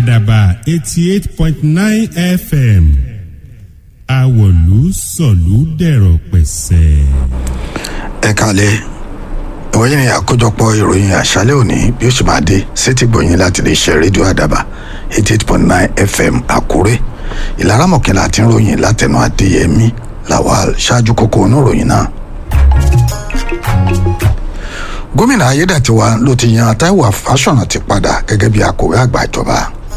àdàbà eighty eight point nine fm àwọ̀lú sọ̀lú dẹ̀rọ̀ pẹ̀sẹ̀. ẹ kalẹ̀ ìwọ́n yìí ni àkójọpọ̀ ìròyìn àṣálẹ̀ òní bí ó ṣe máa dé sétí gbòyìn láti lè ṣe rédíò àdàbà eighty eight point nine fm àkúrẹ́ ìlara mọ̀kànlá àti ìròyìn látẹnu adéyẹmí lawal ṣáájú kókó oníròyìn náà. gómìnà ayédàtiwa ló ti yan taiwo afásọ̀nà ti padà gẹ́gẹ́ bí akọ̀wé àgbà ìjọba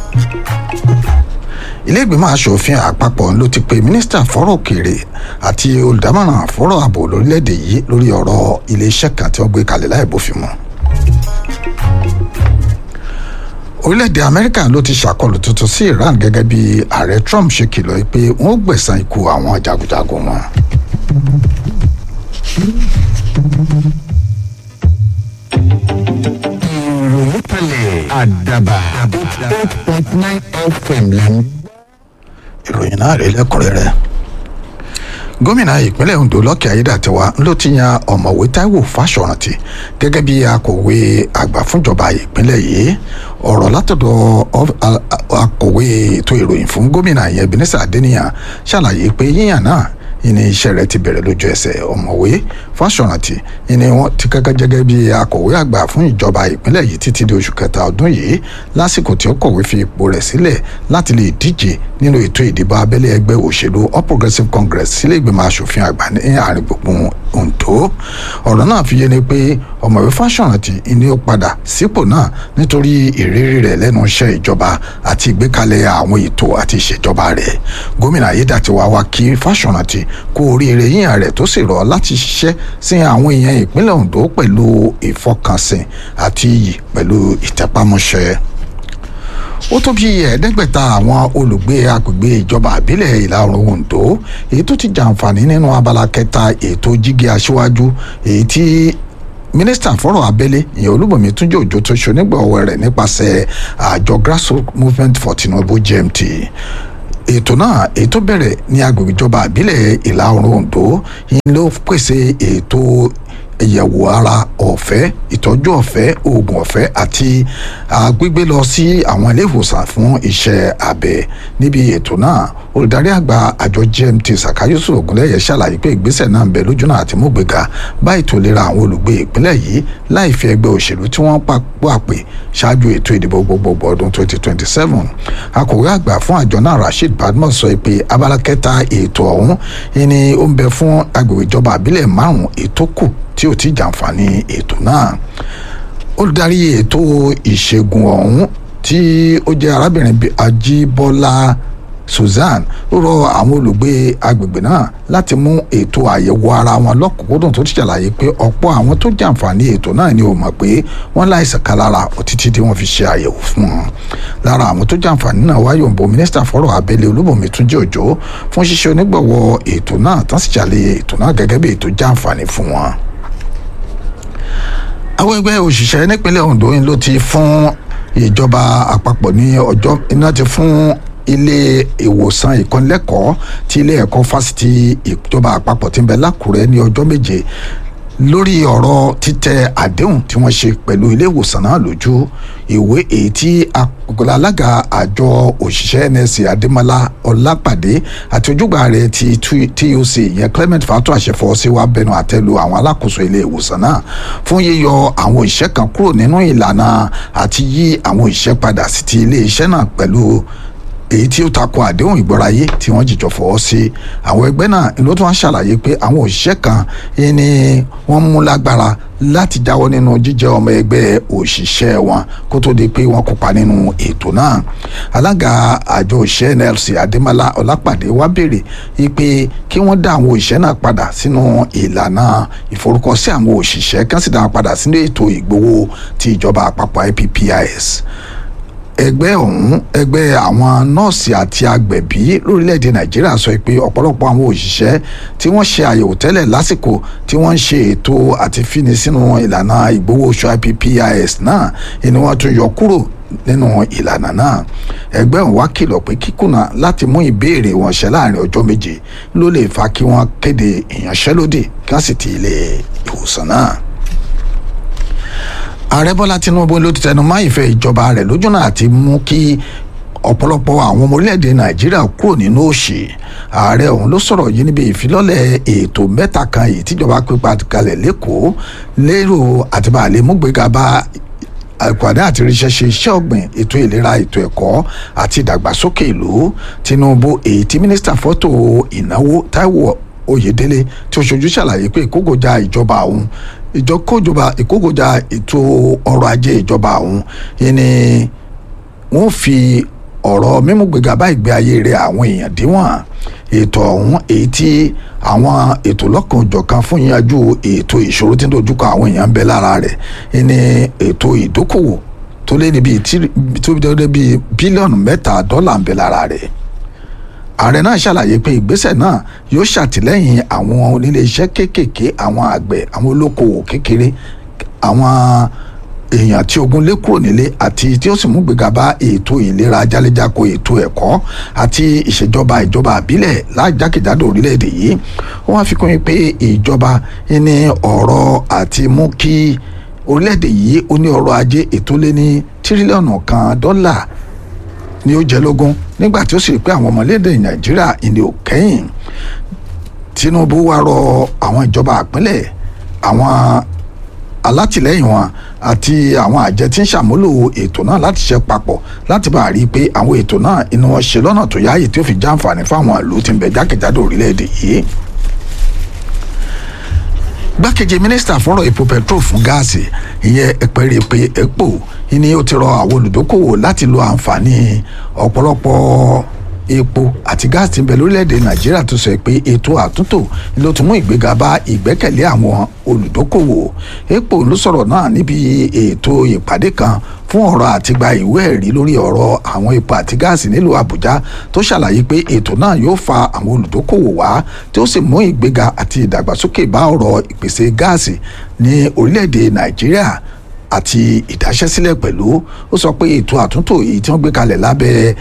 ilé-ìgbìmọ̀ asòfin àpapọ̀ ló ti pe mínísítà fọ́rọ̀ òkèèrè àti olùdámọ̀ràn fọ́rọ̀ ààbò lórílẹ̀‐èdè yìí lórí ọ̀rọ̀ iléeṣẹ́ kan tí wọ́n gbé kalẹ̀ láì bófin mu. orílẹ̀‐èdè amẹ́ríkà ló ti ṣàkọlù tuntun sí iran gẹ́gẹ́ bí ààrẹ trump ṣe kìlọ̀ pé wọ́n ó gbẹ̀san ikú àwọn jagunjagun wọn. ìròyìn kalẹ̀ àdàbà eight point nine fm lẹ́nu. ìròyìn náà rèé lẹ́kùnrẹ́rẹ́ gómìnà ìpínlẹ̀ ondo lọ́kẹ́ ayédàtiwa ló ti yan ọ̀mọ̀wé taiwo fásọ̀rántì gẹ́gẹ́ bí akọ̀wé àgbà fúnjọba ìpínlẹ̀ yìí ọ̀rọ̀ látọ̀dọ̀ akọ̀wé ètò ìròyìn fún gómìnà yẹn ebenezer adeniyan ṣàlàyé pé yíyàn náà ìní iṣẹ́ rẹ̀ ti bẹ̀rẹ̀ lójú ẹsẹ̀ ọ̀mọ̀wé fásọ̀rántì ìní wọn ti kẹ́kẹ́ jẹ́gẹ́ bí akọ̀wé àgbà fún ìjọba ìpínlẹ̀ yìí títí di oṣù kẹta ọdún yìí lásìkò tí ó kọ̀wé fi ipò rẹ̀ sílẹ̀ láti lè díje nínú ètò ìdìbò abẹ́lé ẹgbẹ́ òṣèlú all progressives congress sílé ìgbìmọ̀ asòfin àgbà ní àárín gbùngbùn ondo ọ̀rọ̀ náà fi yé ni pé ọ̀mọ̀wé fásọ̀rántì ìní ó padà sípò náà nítorí ìrírí rẹ̀ lẹ́nu iṣẹ́ ìjọba àti ìgbékalẹ̀ àwọn ètò àti ìṣèjọba rẹ̀ gómìnà ayédàtiwa wa kí fásọ̀rántì kú oríire yíyan rẹ̀ tó sì rọ̀ láti ṣiṣẹ́ sí àwọn èèyàn ìpínlẹ̀ ondo pẹ̀lú ìfọkànsìn àti iyì pẹ̀lú ìtẹpámọ́ṣẹ́ ó tó bí ẹ̀ẹ́dẹ́gbẹ̀ta àwọn olùgbé agbègbè ìjọba àbílẹ̀ ìlà oòrùn ondo èyí tó ti jàǹfààní nínú abala kẹta ètò jígé aṣíwájú èyí tí mínísítà fọ́rọ̀ abẹ́lé ìyẹn olúbọ̀mí túnjẹ́ òjò tó ṣonígbọ̀wọ́ rẹ̀ nípasẹ̀ àjọ grassroots movement for tinubu gmt ètò náà ètò bẹ̀rẹ̀ ní agbègbè ìjọba àbílẹ̀ ìlà oòrùn ondo yìí ló pèsè ètò ìyẹ̀wò ara ọ̀fẹ́ ìtọ́jú ọ̀fẹ́ oògùn ọ̀fẹ́ àti gbígbé lọ sí àwọn ilé ìwòsàn fún iṣẹ́ abẹ níbi ètò náà olùdarí àgbà àjọ gmt saka yusuf ogunlẹyẹ ṣàlàyé pé ìgbésẹ̀ náà ń bẹ lójúnà àti múgbéga bá ètò ìlera àwọn olùgbé ìpínlẹ̀ yìí láì fi ẹgbẹ́ òṣèlú tí wọ́n pàpè ṣáájú ètò ìdìbò gbogbogbò ọdún 2027 akọ̀wé àgbà fún àjọ náà rasheed badmus sọ pé abala kẹta ètò ọ̀hún ni ó ń bẹ fún agbègbè ìjọba àbílẹ̀ márùn-ún ètò kù tí ò ti jàǹfààní ètò náà olùdarí ètò ìṣègùn ọ̀hún tí ó jẹ́ arábìnrin ajíbọ́lá susan ó rọ àwọn olùgbé agbègbè náà láti mú ètò àyẹ̀wò ara wọn lọ́kùnkúndùn tó ti ṣàlàyé pé ọ̀pọ̀ àwọn tó jàǹfààní ètò náà ni ò mọ̀ pé wọ́n láìsàn kan lára títí tí wọ́n fi ṣe àyẹ̀wò fún wọn lára àwọn tó jàǹfààní náà wáyé òǹbò mínísítà fọ́rọ̀ abẹ́lé olúbọ̀mí túnjí òjò fún ṣíṣe onígbọ̀wọ́ ètò náà tán sì ṣàlàyé ètò náà gẹ́gẹ́ bí ètò jàǹfààní fún wọn àwọn ẹgbẹ́ òṣìṣẹ́ nípínlẹ̀ ondo yìí ló ti fún ìjọba àpapọ̀ ní ọjọ́ iná ti fún ilé ìwòsàn ìkọ́nilẹ́kọ̀ọ́ ti ilé ẹ̀kọ́ fásitì ìjọba àpapọ̀ tí ń bẹ lákùrẹ́ ní ọjọ́ méje lórí ọ̀rọ̀ títẹ àdéhùn tí wọ́n ṣe pẹ̀lú ilé ìwòsàn náà lójú ìwé èyí tí alága àjọ òṣìṣẹ́ nsc adémọlá ọlápàdé àti ojúgbà rẹ̀ ti tuc ìyẹn clement fatu àṣẹfọ́ sí wa bẹnu àtẹ́lu àwọn alákòóso ilé ìwòsàn náà fún yíyọ àwọn òṣìṣẹ́ kan kúrò nínú ìlànà àti yí àwọn òṣìṣẹ́ padà sí ti ilé iṣẹ́ náà pẹ̀lú èyí tí ó takò àdéhùn ìgbọ́ráyé tí wọ́n jìjọ fọwọ́ sí àwọn ẹgbẹ́ náà ló tún wá ṣàlàyé pé àwọn òṣìṣẹ́ kan ni wọ́n mú lágbára láti jáwọ́ nínú jíjẹ́ ọmọ ẹgbẹ́ òṣìṣẹ́ wọn kó tó di pé wọ́n kópa nínú ètò náà alága àjọ òṣìṣẹ́ nlc adémọlá ọlápàdé wá béèrè pé kí wọ́n dá àwọn òṣìṣẹ́ náà padà sínú ìlànà ìforúkọsí àwọn òṣìṣẹ́ kí wọ́n sì dá wọn padà sínú ètò ìgbowó ti ìjọba àpapọ̀ ippis ẹgbẹ́ ọ̀hún ẹgbẹ́ àwọn nọ́ọ̀sì àti agbẹ̀bí lórílẹ̀‐èdè nàìjíríà sọ pé ọ̀pọ̀lọpọ̀ àwọn òṣìṣẹ́ tí wọ́n ṣe àyẹ̀wò tẹ́lẹ̀ lásìkò tí wọ́n ń ṣe ètò àti fíni sínú ìlànà ìgbowó oṣù ippis náà ni wọ́n tún yọ kúrò nínú ìlànà náà ẹgbẹ́ ọ̀hún wá kìlọ̀ pé kíkùnà láti mú ìbéèrè wọn ṣẹ láàrin ọjọ́ méje ló lè fa kí wọ́n kéde ìyanṣẹ́lódì kí wọ́n sì ti ilé ìwòsàn náà ààrẹ bọ́lá tinubu ló ti tẹnu mọ́ ìfẹ́ ìjọba rẹ̀ lójúnà àti mú kí ọ̀pọ̀lọpọ̀ àwọn ọmọ orílẹ̀-èdè nàìjíríà kúrò nínú òṣì ààrẹ ọ̀hún ló sọ̀rọ̀ yìí níbi ìfilọ́lẹ̀ ètò mẹ́ta kan èyí tíjọba pípa kalẹ̀ lẹ́kọ̀ọ́ lérò àtibàlẹ̀ múgbéga bá àìpàdé àti ríṣẹ́ ṣe iṣẹ́ ọ̀gbìn ètò ìlera ètò ẹ̀kọ́ àti ìdàgbàsókè ìlú tinubu èyí tí mínísítà fọ́tò ìnáwó taiwo oyèdélé tí ó ṣojú ṣàlàyé pé ìkógojá ìjọba òun ìjọkójọba ìkógojá ètò ọrọ̀ ajé ìjọba òun yìí ni wọ́n fi ọ̀rọ̀ mímúgbéga bá ìgbé ayé rẹ̀ àwọn èèyàn díwọ̀n ètò ọ̀hún èyí tí àwọn ètò lọ́kànjọ̀kan fún yanjú ètò ìṣòro tí ń dojúkọ àwọn èèyàn ń bẹ lára rẹ̀ ní ètò ìdókòwò tó lé ní bíi tó lé bíi bílíọ̀nù mẹ́ta dọ́là ń bẹ lára rẹ̀ ààrẹ náà ṣàlàyé pé ìgbésẹ̀ náà yóò ṣàtìlẹ́yìn àwọn oníléeṣẹ́ kéékèèké àwọn àgbẹ̀ àwọn olókoòwò kékeré àwọn èèyàn tí ogun lé kúrò nílé àti tí ó sì mú gbéga bá ètò ìlera jálẹ̀jáko ètò ẹ̀kọ́ àti ìṣèjọba ìjọba àbílẹ̀ lájákèjádò orílẹ̀-èdè yìí wọ́n á fi kún pé ìjọba ní ọ̀rọ̀ àti mú kí orílẹ̀-èdè yìí ó ní ọrọ̀ ajé ètò lé ní tírílíọ̀nù kan dọ́là ni ó jẹ lógún nígbà tí ó sì rí pé àwọn ọmọlédè nàìjíríà ìní ò kẹ́yìn tinubu wá rọ àwọn ìjọba àpínlẹ̀ àwọn alátìlẹyìn wọn àti àwọn àjẹ tí ń ṣàmúlò ètò náà láti ṣe papọ̀ láti bá a rí i pé àwọn ètò náà inú wọn ṣe lọ́nà tó yáàyè tí ó fi jàǹfààní fáwọn ìlú tí ń bẹ jákèjádò orílẹ̀-èdè yìí gbákejì mínísítà fọ́rọ̀ epo petrol fún gáàsì ìyẹn ẹ̀pẹ̀rẹ̀ pé epo ni ó ti rọ àwọn olùdókòwò láti lo àǹfààní ọ̀pọ̀lọpọ̀ epo àti gáàsì tí ń bẹ lórílẹ̀‐èdè nàìjíríà tó sọ pé ètò àtúntò ló tún mú ìgbéga bá ìgbẹ́kẹ̀lé àwọn olùdókòwò epo ló sọ̀rọ̀ náà níbi ètò ìpàdé kan fún ọ̀rọ̀ àti gba ìwé ẹ̀rí lórí ọ̀rọ̀ àwọn epo àti gáàsì nílùú àbújá tó ṣàlàyé pé ètò náà yóò fa àwọn olùdókòwò wá tí ó sì mú ìgbéga àti ìdàgbàsókè bá ọ̀rọ̀ ìpèsè gáàsì ní orílẹ̀-èdè nàìjíríà àti ìdáṣẹ́sílẹ̀ pẹ̀lú ó sọ pé ètò àtúntò èyí tí wọ́n gbé kalẹ̀ lábẹ́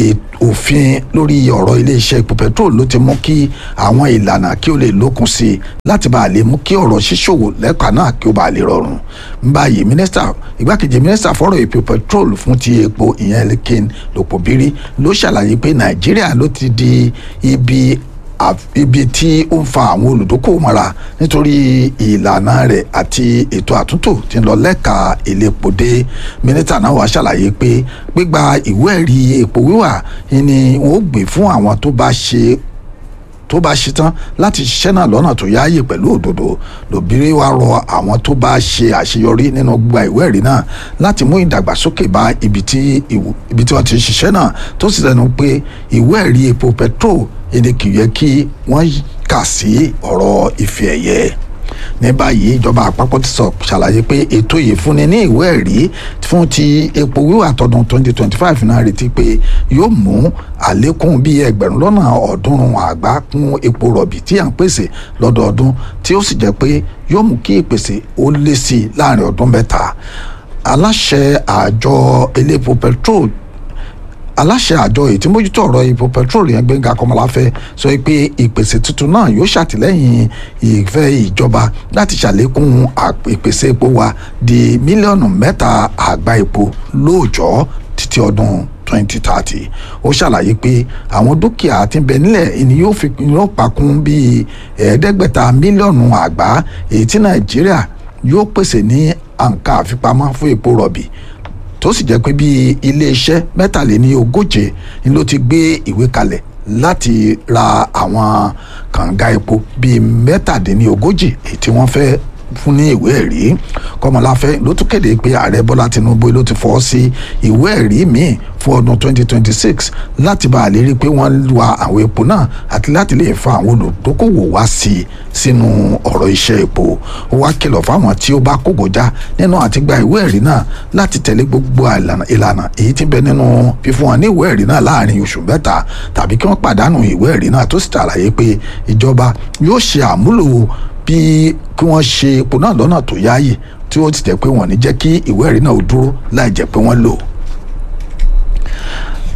òfin lórí ọ̀rọ̀ iléeṣẹ́ epo petrol ló ti mú kí àwọn ìlànà kí ó lè lókun sí i láti bá a lè mú kí ọ̀rọ̀ ṣíṣòwò lẹ́ka náà kí ó bá a lè rọrùn báyìí mínísítà igbákejì mínísítà fọ́rọ̀ epo petrol fún ti epo ìyẹn lekin lopobiri ló ṣàlàyé pé nàìjíríà ló ti di ibi ibi tí ó ń fa àwọn olùdókòwò mọ́ra nítorí ìlànà rẹ̀ àti ètò àtúntò tí ń lọ lẹ́ka ìlépòdé mínísítà náà wàá ṣàlàyé pé gbígba ìwé ẹ̀rí epo wíwà ni wọ́n ó gbé fún àwọn tó bá ṣe tó bá ṣetán láti ṣiṣẹ́ náà lọ́nà tó yáàyè pẹ̀lú òdodo lòbírí wa rọ àwọn tó bá ṣe àṣeyọrí nínú gbígba ìwé ẹ̀rí náà láti mú ìdàgbàsókè bá ibi tí ibi tí wọ́n ti ṣiṣẹ́ náà tó sì lẹ́nu pé ìwé ẹ̀rí epo petrol èdè kì í yẹ kí wọ́n kà sí ọ̀rọ̀ ìfẹ́ ẹ̀yẹ ní báyìí ìjọba àpapọ̀ ti sọ ṣàlàyé pé ètò yìí fúnni ní ìwé ẹ̀rí fún ti epo wíwà tọdún 2025 náà retí pé yóò mú àlékún bíi ẹgbẹ̀rún lọ́nà ọ̀ọ́dúnrún àgbá kún epo rọ̀bì tí à ń pèsè lọ́dọọdún tí ó sì jẹ́ pé yóò mú kí ìpèsè ó lé sí i láàrin ọdún mẹ́ta aláṣẹ àjọ elépo petrol aláṣẹ àjọ èyí tí mójútó ọ̀rọ̀ epo petrol yẹn Gbẹ́ngà Kọ́mọláfẹ́ sọ pé ìpèsè tuntun náà yóò ṣàtìlẹ́yìn ìfẹ́ ìjọba láti ṣàlékún ìpèsè epo wa di mílíọ̀nù mẹ́ta àgbá epo lóòjọ́ títí ọdún 2030 ó ṣàlàyé pé àwọn dúkìá tí ń bẹ nílẹ̀ ni yóò fi yóò pakún bíi ẹ̀ẹ́dẹ́gbẹ̀ta mílíọ̀nù àgbá èyí tí Nàìjíríà yóò pèsè ní àǹkà àfipamọ́ fún epo rọ̀bì tó sì jẹ́ pé bíi iléeṣẹ́ mẹ́tàléní ogóje ni ló ti gbé ìwé kalẹ̀ láti ra àwọn kànga epo bíi mẹ́tàdínní ogójì èyí tí wọ́n fẹ́ fún ní ìwé ẹ̀rí kọmọláfẹ́ ló tún kéde pé ààrẹ bọ́lá tinubu ló ti fọ́ sí ìwé ẹ̀rí míì fún ọdún 2026 láti bá a lè rí i pé wọ́n wa àwọn epo náà àti láti lè fa àwọn olùdókòwò wá sí i sínú ọ̀rọ̀ iṣẹ́ epo ó wá kìlọ̀ fáwọn tí ó bá kógojá nínú àti gba ìwé ẹ̀rí náà láti tẹ̀lé gbogbo ìlànà èyí tí ń bẹ nínú fífún wọn ní ìwé ẹ̀rí náà láàrin oṣù mẹ́ta tàbí kí wọ́n pàdánù ìwé ẹ̀rí náà tó sì ṣàlàyé pé ìjọba yóò ṣe àmúlò bí kí wọ́n ṣe epo náà lọ́nà tó yáàyè tí ó ti jẹ́ pé wọ́n ní jẹ́ kí ìwé ẹ̀rí náà ó dúró láì jẹ́ pé wọ́n lò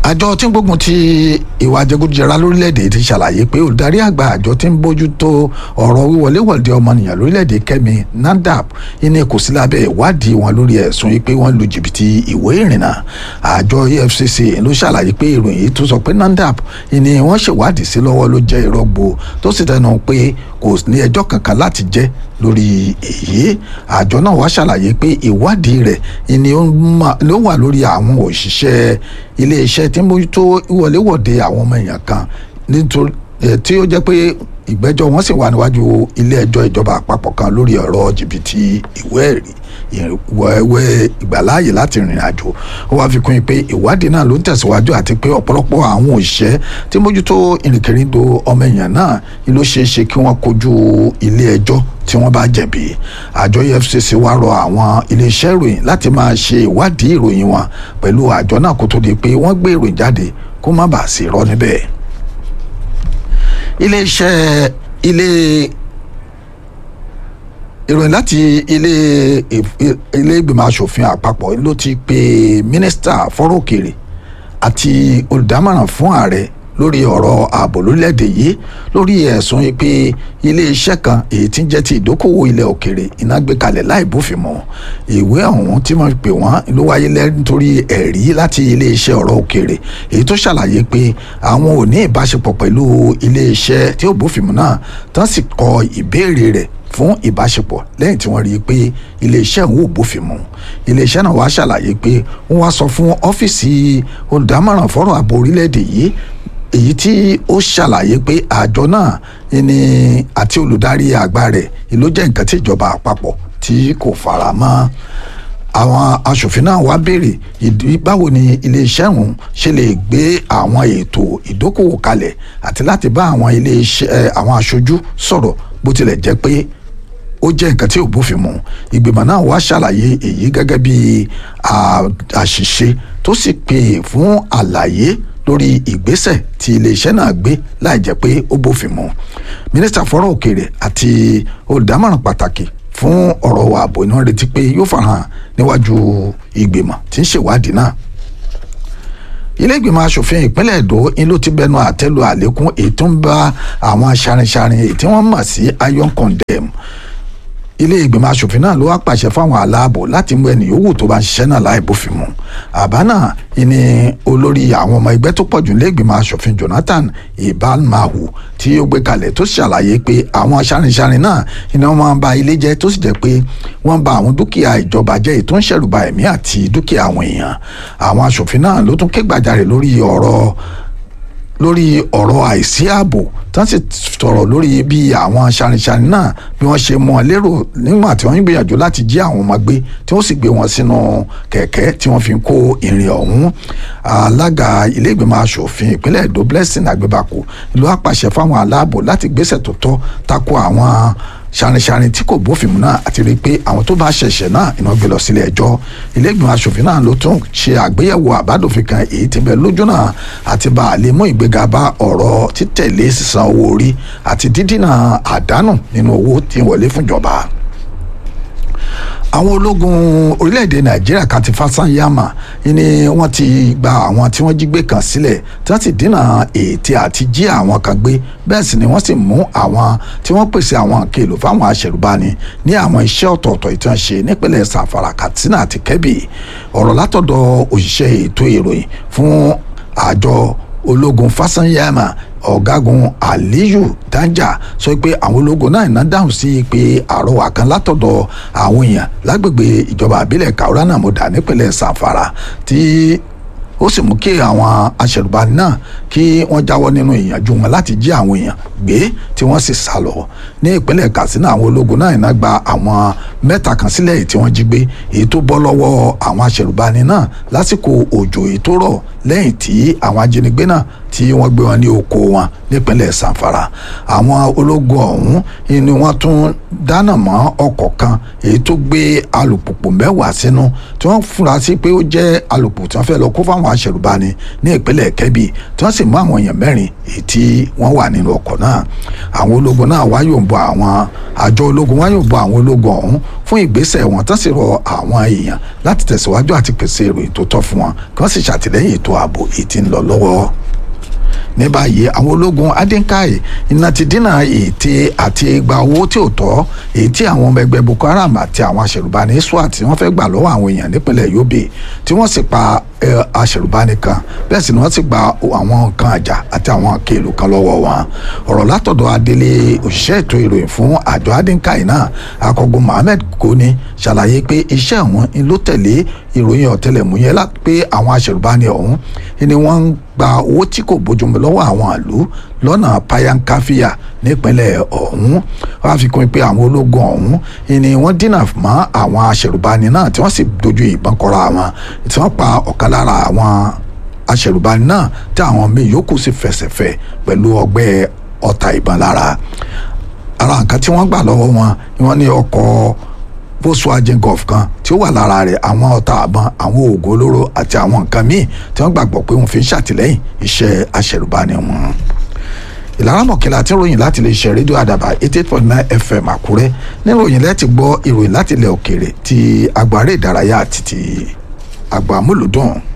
àjọ tí ń gbógun ti ìwà jẹgúdújẹrá lórílẹ̀‐èdè ti ṣàlàyé pé olùdarí àgbà àjọ tí ń bójú tó ọ̀rọ̀ wíwọléwọ̀de ọmọnìyàn lórílẹ̀‐èdè kẹ́mi nandap iní kò sí lábẹ́ ìwádìí wọn lórí ẹ̀sùn yìí pé wọ́n lu jìbìtì ìwé ìrìnnà àjọ efcc ló ṣàlàyé pé ìròyìn yìí tó sọ pé nandap iní wọ́n ṣèwádìí sí lọ́wọ́ ló jẹ́ ìrọ́gbó tó sì tẹnu pé kò ní ẹjọ́ kankan láti jẹ́ lórí èyí àjọ náà wá ṣàlàyé pé ìwádìí rẹ̀ ni ó wà lórí àwọn òṣìṣẹ́ iléeṣẹ́ tí ń mójútó ìwọléwọ̀de àwọn ọmọ èèyàn kan nítorí tí ó jẹ́ pé ìgbẹ́jọ́ wọn sì wà níwájú ilé ẹjọ́ ìjọba àpapọ̀ kan lórí ọ̀rọ̀ jìbìtì ìwé ẹ̀rí ìwẹ̀wẹ̀ ìgbàláàyè láti rìnrìn àjò ó wáá fi kún un pé ìwádìí náà ló ń tẹ̀síwájú àti pé ọ̀pọ̀lọpọ̀ àwọn òṣìṣẹ́ tí mójútó ìrìnkèrindò ọmọ èèyàn náà ló ṣeé ṣe kí wọ́n kojú ilé ẹjọ́ tí wọ́n bá jẹ̀bi àjọ efcc wá rọ àwọn iléeṣẹ́ ìròyìn láti máa ṣe ìwádìí ìròyìn wọn pẹ̀lú àjọ náà kó tó di pé wọ́n gbé ìròyìn jáde kó má bàa sí irọ́ níbẹ̀ iléeṣẹ́ ilé ìròyìn láti ilé ilé ìgbìmọ̀ asòfin àpapọ̀ ló ti pe mínísítà fọ́rọ̀ òkèèrè àti olùdámọ̀ràn fún ààrẹ lórí ọ̀rọ̀ ààbò lórílẹ̀‐èdè yìí lórí ẹ̀sùn pé iléeṣẹ́ kan èyí tí ń jẹ́ ti ìdókòwò ilẹ̀ òkèèrè iná gbé kalẹ̀ láì bófin mu ìwé ọ̀hún tí wọ́n pè wọ́n ló wáyé nítorí ẹ̀rí láti iléeṣẹ́ ọ̀rọ̀ òkèèrè èyí tó ṣàlàyé pé àwọn ò ní ìbáṣepọ̀ pẹ̀lú iléeṣẹ́ tí ó bófin mu náà tán sì kọ ìbéèrè rẹ̀ fún ìbáṣepọ̀ lẹ́yìn tí wọ́n rí i pé iléeṣẹ́ òun ò bófin mu iléeṣẹ́ náà wá ṣàlàyé pé wọ́n wá sọ fún ọ́fíìsì olùdámọ̀ràn fọ́rọ̀ ààbò orílẹ̀-èdè yìí èyí tí ó ṣàlàyé pé àjọ náà ni àti olùdarí àgbà rẹ̀ ló jẹ́ nǹkan tí ìjọba àpapọ̀ tí kò fara mọ́ àwọn aṣòfin náà wá béèrè ìdí báwo ni iléeṣẹ́ ọ̀hún ṣe lè gbé àwọn ètò ìdókòwò kalẹ̀ àti láti bá àwọn iléeṣẹ́ àwọn aṣojú sọ̀rọ̀ bó tilẹ̀ jẹ́ pé ó jẹ́ nǹkan tí ò bófin mu ìgbìmọ̀ náà wá ṣàlàyé èyí gẹ́gẹ́ bí àṣìṣe tó sì pè fún àlàyé lórí ìgbésẹ̀ tí iléeṣẹ́ náà gbé láì jẹ́ pé ó bófin mu mínísítà fọ́rọ̀ òkèèrè àti olùdámọ̀ràn pàtàkì fún ọ̀rọ̀ ààbò iná retí pé yóò farahàn níwájú ìgbìmọ̀ tí ń ṣèwádìí náà ilé ìgbìmọ̀ asòfin ìpínlẹ̀ èdò ń ló ti bẹnu àtẹ́lu àlékún èyí tó ń bá àwọn aṣarinṣarin èyí tí wọ́n mọ̀ sí iron condemn ilé ìgbìmọ̀ asòfin náà ló wá pàṣẹ fáwọn aláàbò láti mú ẹnì yòówù tó bá ń ṣiṣẹ́ náà láì bófin mu àbá náà ni olórí àwọn ọmọ ẹgbẹ́ tó pọ̀jù ilé ìgbìmọ̀ asòfin Jonathan Ibalmahu tí ó gbé kalẹ̀ tó ṣàlàyé pé àwọn aṣárinṣarin náà iná wọn máa ń ba ilé jẹ́ tó sì jẹ́ pé wọ́n ba àwọn dúkìá ìjọba jẹ́ èyí tó ń ṣẹ̀rùba ẹ̀mí àti dúkìá àwọn èèyàn àwọn asòfin náà ló tún ké gbàjarè lórí ọ̀rọ̀ lórí ọ̀rọ̀ àìsí ààbò tán sì sọ̀rọ̀ lórí bí àwọn ṣarinṣarin náà bí wọ́n ṣe mú ọ lérò nígbà tí wọ́n ń gbìyànjú láti jí àwọn ọmọ gbé tí wọ́n sì gbé wọn sínú kẹ̀kẹ́ tí wọ́n fi ń kó ìrìn ọ̀hún alága ilé ìgbìmọ̀ asòfin ìpínlẹ̀ èdò blessing àgbébàkú ló wá pàṣẹ fáwọn aláàbò láti gbésẹ̀ tó tọ́ tako àwọn ṣarinṣarin tí kò bófin mu náà àti rí i pé àwọn tó bá ṣẹ̀ṣẹ̀ náà iná gbé lọ sílé ẹjọ́ ilé ìgbìmọ̀ asòfin náà ló tún ṣe àgbéyẹ̀wò àbádòfin kan èyí tí bẹ lójú náà àti bá a lè mú ìgbéga bá ọ̀rọ̀ títẹ̀lé sísan owó orí àti dídínà àdánù nínú owó tí ń wọlé fúnjọba àwọn ológun orílẹ̀-èdè nàìjíríà kan ti fásányámà ni wọ́n ti gba àwọn tí wọ́n jí gbé kan sílẹ̀ tí wọ́n sì dínà ètè àti jí àwọn kan gbé bẹ́ẹ̀ sì ni wọ́n sì mú àwọn tí wọ́n pèsè àwọn kèlò fáwọn aṣẹ̀rùbani ní àwọn iṣẹ́ ọ̀tọ̀ọ̀tọ̀ ìtàn ṣe nípínlẹ̀ sàfàrà katsina àti kebbi ọ̀rọ̀ látọ̀dọ̀ òṣìṣẹ́ ètò ìròyìn fún àjọ ológun fásányámà ọ̀gágun aliyu danja sọ pé àwọn ológun náà iná dáhùn sí pé àrọwà kan látọ̀dọ̀ àwọn èèyàn lágbègbè ìjọba àbílẹ̀ kaurana moda nípínlẹ̀ sanfara tí ó sì mú kí àwọn aṣẹ̀rùbani náà kí wọ́n jáwọ́ nínú ìyànjú wọn láti jí àwọn èèyàn gbé tí wọ́n sì sá lọ ní ìpínlẹ̀ katsina àwọn ológun náà iná gba àwọn mẹ́ta kan sílẹ̀ èyí tí wọ́n jí gbé èyí tó bọ́ lọ́wọ́ àwọn aṣẹ̀rùbani náà lásìkò òjò èyí tó rọ̀ lẹ́yìn tí àwọn ajínigbé náà tí wọ́n gbé wọn ní oko wọn nípínlẹ̀ sanfara àwọn ológun ọ̀hún ni wọ́n tún dáná mọ́ ọkọ̀ kan èyí tó gbé alùpùpù mẹ́wàá sínú tí wọ́n fura sí pé ó jẹ́ alùpùpù tí wọ́n fẹ́ lọ kó fáwọn àwọn aṣẹ̀rùbani ní ìpínlẹ̀ kẹ́bì tí wọ́n sì mú àwọn èèyàn mẹ́rin èyí tí wọ́n wà nínú ọkọ̀ náà àwọn ológun náà wá yòǹbọ àwọn àjọ ológun wá yòǹbọ àwọn ológun ọ̀hún fún ìgbésẹ̀ wọn tán sì rọ àwọn èèyàn láti tẹ̀síwájú àti pèsè ìròyìn tó tọ́ fún wọn kí wọ́n sì ṣàtìlẹ́yìn ètò ààbò èyí tí ń lọ lọ́wọ́ ní báyìí àwọn ológun adínkáì iná ti dínà ète àti gba owó tí ò tọ́ èyí tí àwọn ọmọ ẹgbẹ́ boko haram àti àwọn aṣèrùbáni swat tí wọ́n fẹ́ gbà lọ́wọ́ àwọn èèyàn nípínlẹ̀ yobe tí wọ́n sì pa aṣèrùbáni kan bẹ́ẹ̀ sì ni wọ́n sì gba àwọn nǹkan àjà àti àwọn kéèlù kan lọ́wọ́ wọn ọ̀rọ̀ látọ̀dọ̀ adélé òṣìṣẹ́ ètò ìròyìn fún àjọ adínkáì náà akọgun mohammed koni ṣàlàyé pé iṣẹ́ wọn ló tẹ̀lé ìròyìn ọ̀tẹlẹ̀múyẹ́ pé àwọn aṣèrùbáni ọ̀hún ni wọ́n ń gba owó tí kò bójúmu lọ́wọ́ àwọn àlú lọ́nà payankafiya nípínlẹ̀ ọ̀hún wọ́n á fi kún pé àwọn ológun ọ̀hún ni wọ́n dínà mọ́ àwọn aṣèrùbáni náà tí wọ́n sì dojú ìbọn kọra wọn tí wọ́n pa ọ̀kan lára àwọn aṣèrùbáni náà tí àwọn míì yòókù sì fẹsẹ̀fẹ̀ pẹ̀lú ọgbẹ́ ọta ìbọn lára ara nǹkan tí wọ́n gbà lọ́wọ́ wọn ni wọ́n ní ọkọ̀ volkswagen golf kan tí ó wà lára rẹ̀ àwọn ọta àbọn àwọn oògùn olóró àti àwọn nǹkan míì tí wọ́n gbàgbọ́ pé wọ́n fi ń ṣàtìlẹ́yìn iṣẹ́ aṣẹ̀rùbani wọn. ìlara mọ̀kìlá tí ń ròyìn láti lè ṣe rédíò àdàbà eighty eight point nine fm àkúrẹ́ níròyìn lẹ́tì gbọ́ ìròyìn láti ilẹ̀ òkèèrè ti àgbáre ìdárayá àti ti àgbà múlùdùn.